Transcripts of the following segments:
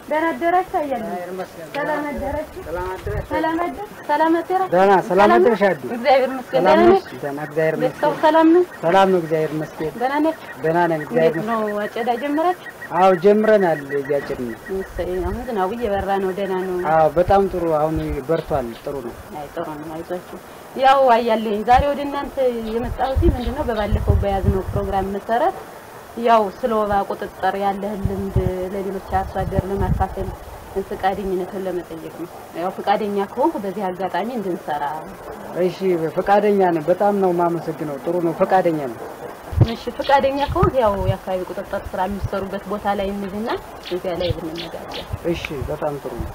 ደህና አደራችሁ አያለሁ። ሰላም አደራችሁ። ሰላም አደር ሰላም አደራ ደህና ሰላም አደረሽ አዲ? እግዚአብሔር ይመስገን። ሰላም ደህና ነሽ? ነህ? ደህና እግዚአብሔር ቤተሰቡ ይመስገን። ሰላም ነው? ሰላም ነው እግዚአብሔር ይመስገን። ደህና ነህ? ደህና ነን እግዚአብሔር እንዴት ይመስገን። ነው አጨዳ ጀመራችሁ? አዎ ጀምረናል እያጭድን ነው። እሰይ፣ አሁን ዝናቡ እየበራ ነው። ደህና ነው። አዎ በጣም ጥሩ አሁን በርቷል። ጥሩ ነው። አይ ጥሩ ነው። አይዟችሁ። ያው አያለኝ ዛሬ ወደ እናንተ የመጣሁት ምንድነው በባለፈው በያዝነው ፕሮግራም መሰረት ያው ስለ ወባ ቁጥጥር ያለህን ልምድ ለሌሎች አርሶ አደር ለማካፈል ፈቃደኝነትን ለመጠየቅ ነው። ያው ፈቃደኛ ከሆንኩ በዚህ አጋጣሚ እንድንሰራ እሺ ፈቃደኛ ነን። በጣም ነው የማመሰግነው። ጥሩ ነው። ፈቃደኛ ነው። እሺ ፈቃደኛ ከሆንክ ያው የአካባቢ ቁጥጥር ስራ የሚሰሩበት ቦታ ላይ እንሂድና እዚያ ላይ ብንነጋገር። እሺ በጣም ጥሩ ነው።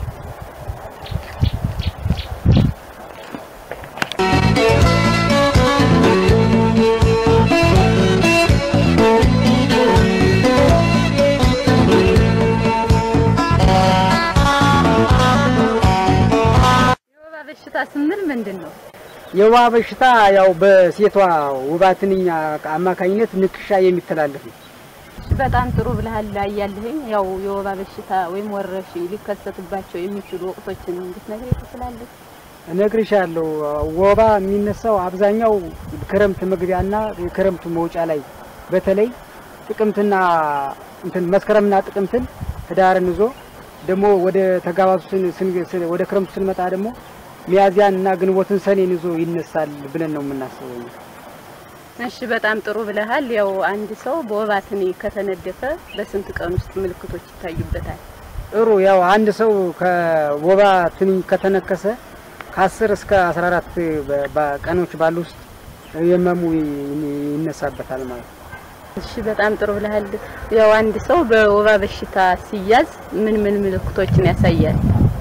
የወባ በሽታ ስንል ምንድን ነው? የወባ በሽታ ያው በሴቷ ወባ ትንኝ አማካኝነት ንክሻ የሚተላለፍ ነው። በጣም ጥሩ ብለሃል። ያለህኝ ያው የወባ በሽታ ወይም ወረርሽኝ ሊከሰትባቸው የሚችሉ ወቅቶችን እንድትነግረኝ ትችላለህ? እነግርሻለሁ። ወባ የሚነሳው አብዛኛው ክረምት መግቢያና የክረምቱ መውጫ ላይ በተለይ ጥቅምትና እንትን መስከረምና ጥቅምትን ህዳርን ይዞ ደግሞ ወደ ተጋባቱ ስን- ስን- ስን- ወደ ክረምቱ ስንመጣ ደግሞ ሚያዚያን እና ግንቦትን ሰኔን ይዞ ይነሳል ብለን ነው የምናስበው። እኛ። እሺ በጣም ጥሩ ብለሃል። ያው አንድ ሰው በወባ ትንኝ ከተነደፈ በስንት ቀን ውስጥ ምልክቶች ይታዩበታል? ጥሩ ያው አንድ ሰው ከወባ ትንኝ ከተነከሰ ከ10 እስከ 14 በ- በቀኖች ባሉ ውስጥ የመሙ ይ- ይነሳበታል ማለት ነው። እሺ በጣም ጥሩ ብለሃል። ያው አንድ ሰው በወባ በሽታ ሲያዝ ምን ምን ምልክቶችን ያሳያል?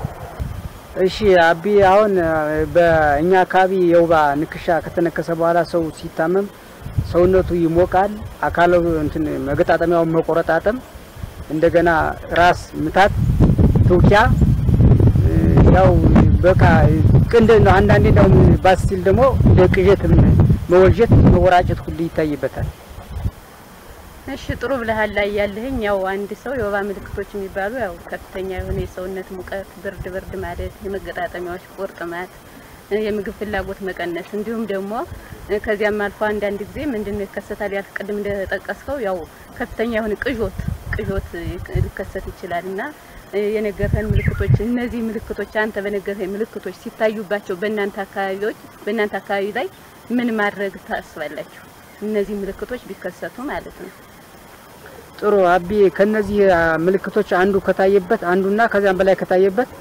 እሺ አቢ አሁን እ፣ በእኛ አካባቢ የወባ ንክሻ ከተነከሰ በኋላ ሰው ሲታመም ሰውነቱ ይሞቃል። አካሉ እንትን መገጣጠሚያውን መቆረጣጠም፣ እንደገና ራስ ምታት፣ ትውኪያ እ፣ ያው በቃ ቅንድ ነው። አንዳንዴ እንደውም ባስ ሲል ደግሞ እንደ ቅዠት መወልጀት፣ መወራጨት ሁሉ ይታይበታል። እሺ ጥሩ ብለሃል። ላይ ያለህኝ ያው አንድ ሰው የወባ ምልክቶች የሚባሉ ያው ከፍተኛ የሆነ የሰውነት ሙቀት፣ ብርድ ብርድ ማለት፣ የመገጣጠሚያዎች ቁርጥማት፣ የምግብ ፍላጎት መቀነስ እንዲሁም ደግሞ ከዚያም አልፎ አንዳንድ ጊዜ ምንድነው ይከሰታል ያልክ ቅድም እንደጠቀስከው ያው ከፍተኛ የሆነ ቅዦት ቅዦት ሊከሰት ይችላል እና የነገርህን ምልክቶች እነዚህ ምልክቶች አንተ በነገርህን ምልክቶች ሲታዩባቸው በእናንተ አካባቢዎች በእናንተ አካባቢ ላይ ምን ማድረግ ታስባላችሁ? እነዚህ ምልክቶች ቢከሰቱ ማለት ነው። ጥሩ አቢ ከነዚህ አ, ምልክቶች አንዱ ከታየበት አንዱና ከዚያም በላይ ከታየበት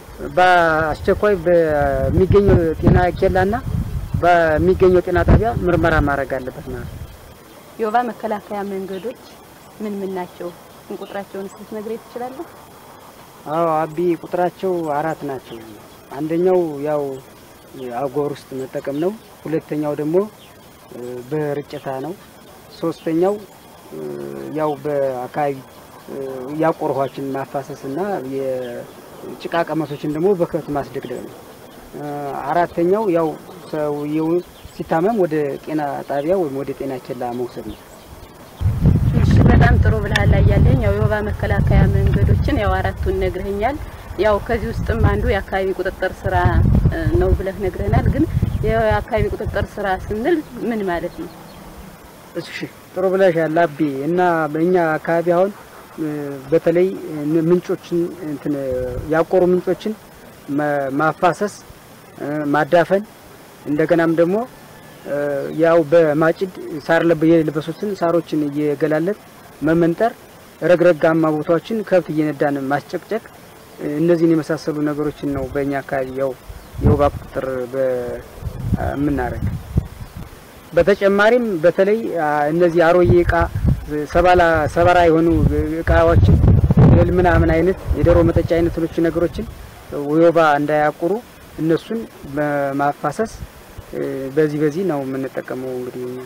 በአስቸኳይ በሚገኘው ጤና ኬላና በሚገኘው ጤና ጣቢያ ምርመራ ማድረግ አለበት ማለት ነው። የወባ መከላከያ መንገዶች ምን ምን ናቸው? ቁጥራቸውን ልትነግረኝ ትችላለህ? አዎ አቢ ቁጥራቸው አራት ናቸው። አንደኛው ያው አጎበር ውስጥ መጠቀም ነው። ሁለተኛው ደግሞ እ, በርጭታ ነው። ሶስተኛው እ, ያው በአካባቢ እ, ያቆሩ ውሃዎችን ማፋሰስ እና የጭቃ ቀመሶችን ደግሞ በከብት ማስደግደግ ነው። እ, አራተኛው ያው ሰውየው ሲታመም ወደ ጤና ጣቢያ ወይም ወደ ጤና ኬላ መውሰድ ነው። እሺ በጣም ጥሩ ብለሃል። ላይ ያለኝ ያው የወባ መከላከያ መንገዶችን ያው አራቱን ነግረኸኛል። ያው ከዚህ ውስጥም አንዱ የአካባቢ ቁጥጥር ስራ እ, ነው ብለህ ነግረህናል። ግን የአካባቢ ቁጥጥር ስራ ስንል ምን ማለት ነው? እሺ ጥሩ ብለሻል አቢ። እና በእኛ አካባቢ አሁን እ፣ በተለይ እ፣ ምንጮችን እንትን እ፣ ያቆሩ ምንጮችን መ- ማፋሰስ እ፣ ማዳፈን እንደገናም ደግሞ እ፣ ያው በማጭድ ሳር ለብ የለበሱትን ሳሮችን እየገላለጥ መመንጠር፣ ረግረጋማ ቦታዎችን ከብት እየነዳን ማስጨቅጨቅ እ፣ እነዚህን የመሳሰሉ ነገሮችን ነው በእኛ አካባቢ ያው የወባ ቁጥጥር የምናደርግ። በተጨማሪም በተለይ አ, እነዚህ አሮዬ እቃ ሰባላ ሰበራ የሆኑ እቃዎችን እህል ምናምን አይነት የዶሮ መጠጫ አይነቶች ነገሮችን ወባ እንዳያቁሩ እነሱን በማፋሰስ እ፣ በዚህ በዚህ ነው የምንጠቀመው እንግዲህ እኛ።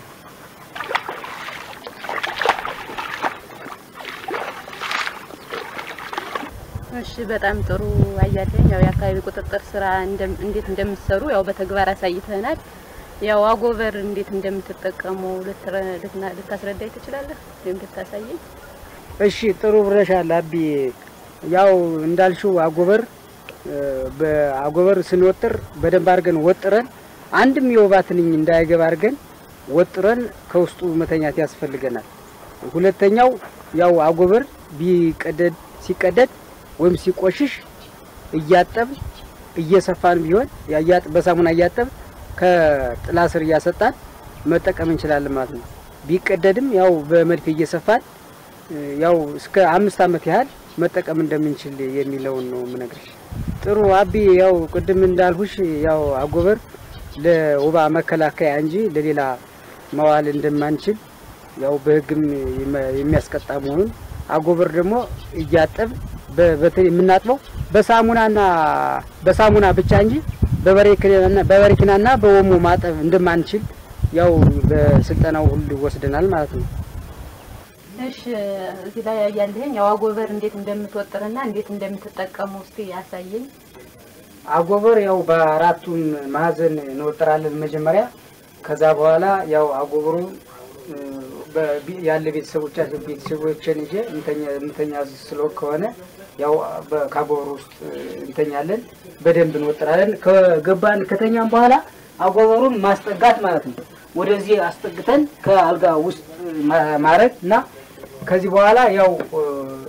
እሺ በጣም ጥሩ አያለኝ። ያው የአካባቢ ቁጥጥር ስራ እንደም- እንዴት እንደምትሰሩ ያው በተግባር አሳይተናል። ያው አጎበር እንዴት እንደምትጠቀሙ ልትረ- ልትና- ልታስረዳኝ ትችላለህ ወይም ልታሳየኝ? እሺ ጥሩ ብለሻል አቢ። ያው እንዳልሽው አጎበር እ፣ በአጎበር ስንወጥር በደንብ አድርገን ወጥረን አንድም የወባ ትንኝ እንዳይገባ አድርገን ወጥረን ከውስጡ መተኛት ያስፈልገናል። ሁለተኛው ያው አጎበር ቢቀደድ ሲቀደድ ወይም ሲቆሽሽ እያጠብ እየሰፋን ቢሆን ያያጥ በሳሙና እያጠብ ከጥላ ስር እያሰጣን መጠቀም እንችላለን ማለት ነው። ቢቀደድም ያው በመድፌ እየሰፋን እ፣ ያው እስከ አምስት ዓመት ያህል መጠቀም እንደምንችል የሚለውን ነው የምነግርሽ። ጥሩ አቢ፣ ያው ቅድም እንዳልሁሽ ያው አጎበር ለወባ መከላከያ እንጂ ለሌላ መዋል እንደማንችል ያው በሕግም የመ- የሚያስቀጣ መሆኑን አጎበር ደግሞ እያጠብ በ- በተ- የምናጥበው በሳሙናና በሳሙና ብቻ እንጂ በበሬክናና በበሬክናና በኦሞ ማጠብ እንደማንችል ያው በስልጠናው ሁሉ ወስደናል ማለት ነው። እሺ እዚህ ላይ ያለህኝ ያው አጎበር እንዴት እንደምትወጥርና እንዴት እንደምትጠቀሙ እስቲ ያሳየኝ። አጎበር ያው በአራቱም ማዕዘን እንወጥራለን መጀመሪያ። ከዛ በኋላ ያው አጎበሩ እ፣ በቢ- ያለ ቤተሰቦቻችን ቤተሰቦችን ይዤ እንተኛ የምተኛ ስለ ከሆነ ያው በ- ከአጎበሩ ውስጥ እ፣ እንተኛለን። በደንብ እንወጥራለን። ከገባን ከተኛም በኋላ አጎበሩን ማስጠጋት ማለት ነው። ወደዚህ አስጠግተን ከአልጋ ውስጥ ማ- ማረግ እና ከዚህ በኋላ ያው እ፣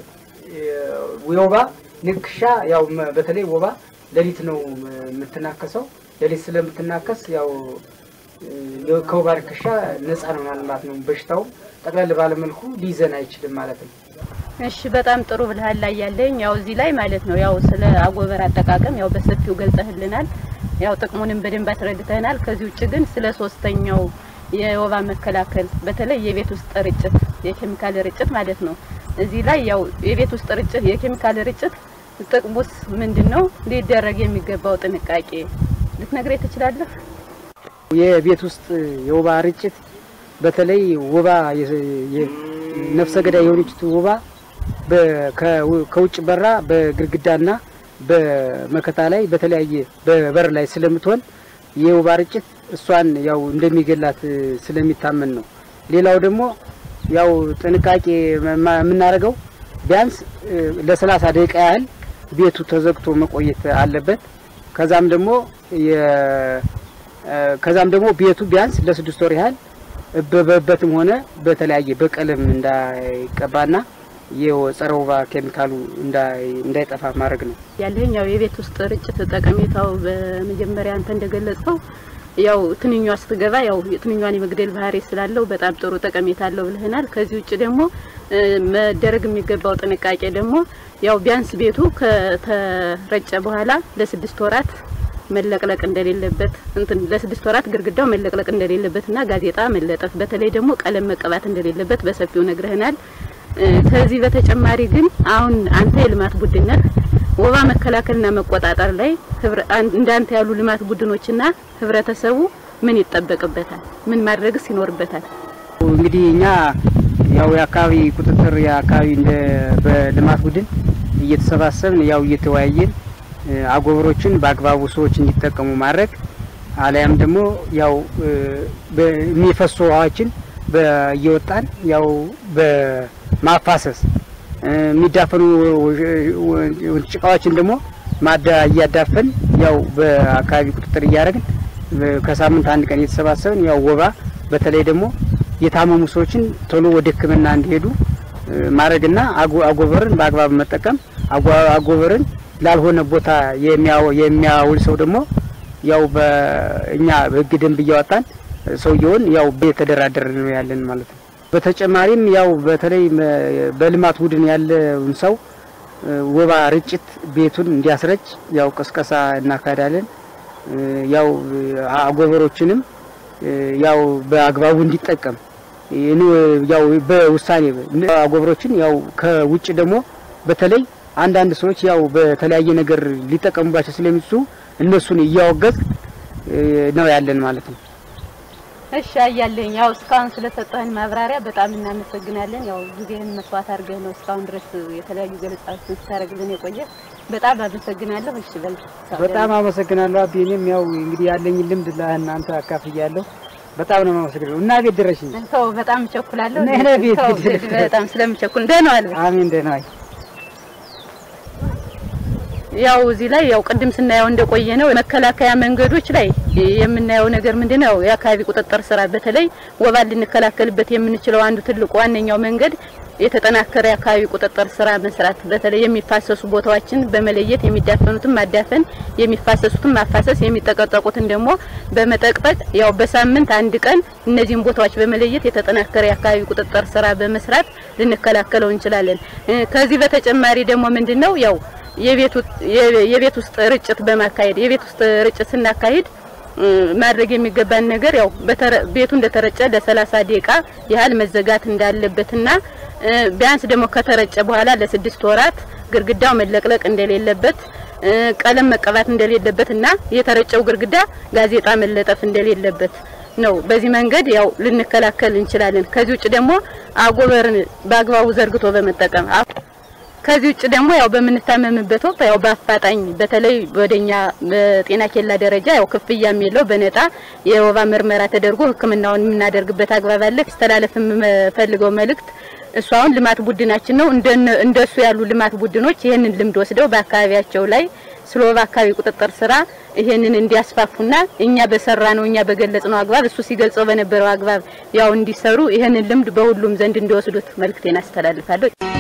የወባ ንክሻ ያው መ- በተለይ ወባ ሌሊት ነው የምትናከሰው። ሌሊት ስለምትናከስ ያው እ፣ ከወባ ንክሻ ነፃ ነው ማለት ነው። በሽታው ጠቅለል ባለመልኩ ሊይዘን አይችልም ማለት ነው። እሺ በጣም ጥሩ ብልሃል ላይ ያለኝ ያው እዚህ ላይ ማለት ነው ያው ስለ አጎበር አጠቃቀም ያው በሰፊው ገልጸህልናል። ያው ጥቅሙንም በደንብ አስረድተናል። ከዚህ ውጭ ግን ስለ ሶስተኛው የወባ መከላከል በተለይ የቤት ውስጥ ርጭት የኬሚካል ርጭት ማለት ነው። እዚህ ላይ ያው የቤት ውስጥ ርጭት የኬሚካል ርጭት ጥቅሙስ ምንድን ነው? ሊደረግ የሚገባው ጥንቃቄ ልትነግረኝ ትችላለህ? የቤት ውስጥ የወባ ርጭት በተለይ ወባ የ- የ- ነፍሰ ገዳይ የሆነችት ወባ በ- ከው- ከውጭ በራ በግድግዳና በመከታ ላይ በተለያየ በበር ላይ ስለምትሆን የወባ ርጭት እሷን ያው እንደሚገላት እ፣ ስለሚታመን ነው። ሌላው ደግሞ ያው ጥንቃቄ መ- የምናደርገው ቢያንስ እ፣ ለሰላሳ ደቂቃ ያህል ቤቱ ተዘግቶ መቆየት አለበት። ከዛም ደግሞ የ- እ፣ ከዛም ደግሞ ቤቱ ቢያንስ ለስድስት ወር ያህል በበበትም ሆነ በተለያየ በቀለም እንዳይቀባና የጸረ ወባ ኬሚካሉ እንዳይ- እንዳይጠፋ ማድረግ ነው። ያለኝ ያው የቤት ውስጥ ርጭት ጠቀሜታው በመጀመሪያ አንተ እንደገለጽከው ያው ትንኟ ስትገባ ያው ትንኟን የመግደል ባህሪ ስላለው በጣም ጥሩ ጠቀሜታ አለው ብለህናል። ከዚህ ውጭ ደግሞ እ፣ መደረግ የሚገባው ጥንቃቄ ደግሞ ያው ቢያንስ ቤቱ ከተረጨ በኋላ ለስድስት ወራት መለቅለቅ እንደሌለበት እንትን ለስድስት ወራት ግድግዳው መለቅለቅ እንደሌለበትና ጋዜጣ መለጠፍ በተለይ ደግሞ ቀለም መቀባት እንደሌለበት በሰፊው ነግረህናል። እ፣ ከዚህ በተጨማሪ ግን አሁን አንተ የልማት ቡድን ነህ። ወባ መከላከልና መቆጣጠር ላይ ህብረ- አን- እንዳንተ ያሉ ልማት ቡድኖችና ህብረተሰቡ ምን ይጠበቅበታል? ምን ማድረግስ ይኖርበታል? እንግዲህ እኛ ያው የአካባቢ ቁጥጥር የአካባቢ እንደ በልማት ቡድን እየተሰባሰብን ያው እየተወያየን እ፣ አጎበሮችን በአግባቡ ሰዎች እንዲጠቀሙ ማድረግ አሊያም ደግሞ ያው እ፣ በ- የሚፈሱ ውሃዎችን በ- እየወጣን ያው በማፋሰስ እ፣ የሚዳፈኑ ወ- ጭቃዎችን ደግሞ ማዳ እያዳፈን ያው በአካባቢ ቁጥጥር እያደረግን በ- ከሳምንት አንድ ቀን እየተሰባሰብን ያው ወባ በተለይ ደግሞ የታመሙ ሰዎችን ቶሎ ወደ ሕክምና እንዲሄዱ እ፣ ማድረግና አጎ- አጎበርን በአግባብ መጠቀም አጎ- አጎበርን ላልሆነ ቦታ የሚያው- የሚያውል ሰው ደግሞ ያው በእኛ በሕግ ደንብ እያወጣን ሰውየውን ያው የተደራደር ነው ያለን ማለት ነው። በተጨማሪም ያው በተለይ መ- በልማት ቡድን ያለውን ሰው እ፣ ወባ ርጭት ቤቱን እንዲያስረጭ ያው ቅስቀሳ እናካሄዳለን። እ፣ ያው እ፣ አጎበሮችንም እ፣ ያው በአግባቡ እንዲጠቀም ይህን ያው በውሳኔ አጎበሮችን ያው ከውጭ ደግሞ በተለይ አንዳንድ ሰዎች ያው በተለያየ ነገር ሊጠቀሙባቸው ስለሚችሉ እነሱን እያወገዝ እ፣ ነው ያለን ማለት ነው። እሺ አያለኝ ያው እስካሁን ስለሰጠህን ማብራሪያ በጣም እናመሰግናለን። ያው ጊዜህን መስዋዕት አድርገህ ነው እስካሁን ድረስ የተለያዩ ገለጻዎችን ስታደርግልን የቆየ በጣም አመሰግናለሁ። እሺ በል በጣም አመሰግናለሁ አቢ። እኔም ያው እንግዲህ ያለኝን ልምድ ለእናንተ አካፍያለሁ። በጣም ነው የማመሰግነው እና ቤት ድረሽኝ። ተው፣ በጣም እቸኩላለሁ። ነይ ነይ ቤት ተው፣ ግድ የለም። በጣም ስለምቸኩል ደህና ዋል። አሜን። ደህና ዋይ። ያው እዚህ ላይ ያው ቅድም ስናየው እንደቆየ ነው መከላከያ መንገዶች ላይ የምናየው ነገር ምንድነው? የአካባቢ ቁጥጥር ስራ በተለይ ወባን ልንከላከልበት የምንችለው አንዱ ትልቁ ዋነኛው መንገድ የተጠናከረ የአካባቢ ቁጥጥር ስራ መስራት፣ በተለይ የሚፋሰሱ ቦታዎችን በመለየት የሚዳፈኑትን ማዳፈን፣ የሚፋሰሱትን ማፋሰስ፣ የሚጠቀጠቁትን ደግሞ በመጠቅጠቅ ያው በሳምንት አንድ ቀን እነዚህን ቦታዎች በመለየት የተጠናከረ የአካባቢ ቁጥጥር ስራ በመስራት ልንከላከለው እንችላለን። ከዚህ በተጨማሪ ደግሞ ምንድነው ያው የቤት ውስጥ ርጭት በማካሄድ የቤት ውስጥ ርጭት ስናካሂድ ማድረግ የሚገባን ነገር ያው ቤቱ እንደተረጨ ለሰላሳ ደቂቃ ያህል መዘጋት እንዳለበትና ቢያንስ ደግሞ ከተረጨ በኋላ ለስድስት ወራት ግድግዳው መለቅለቅ እንደሌለበት ቀለም መቀባት እንደሌለበት እና የተረጨው ግድግዳ ጋዜጣ መለጠፍ እንደሌለበት ነው። በዚህ መንገድ ያው ልንከላከል እንችላለን። ከዚህ ውጭ ደግሞ አጎበርን በአግባቡ ዘርግቶ በመጠቀም ከዚህ ውጭ ደግሞ ያው በምንታመምበት ወቅት ያው በአፋጣኝ በተለይ ወደኛ በጤና ኬላ ደረጃ ያው ክፍያም የለው በነጣ የወባ ምርመራ ተደርጎ ሕክምናውን የምናደርግበት አግባብ አለ። ሲተላለፍ የምፈልገው መልእክት እሱ አሁን ልማት ቡድናችን ነው። እንደሱ ያሉ ልማት ቡድኖች ይህንን ልምድ ወስደው በአካባቢያቸው ላይ ስለ ወባ አካባቢ ቁጥጥር ስራ ይሄንን እንዲያስፋፉና እኛ በሰራ ነው እኛ በገለጽ ነው አግባብ እሱ ሲገልጸው በነበረው አግባብ ያው እንዲሰሩ ይሄንን ልምድ በሁሉም ዘንድ እንዲወስዱት መልእክቴን አስተላልፋለሁ።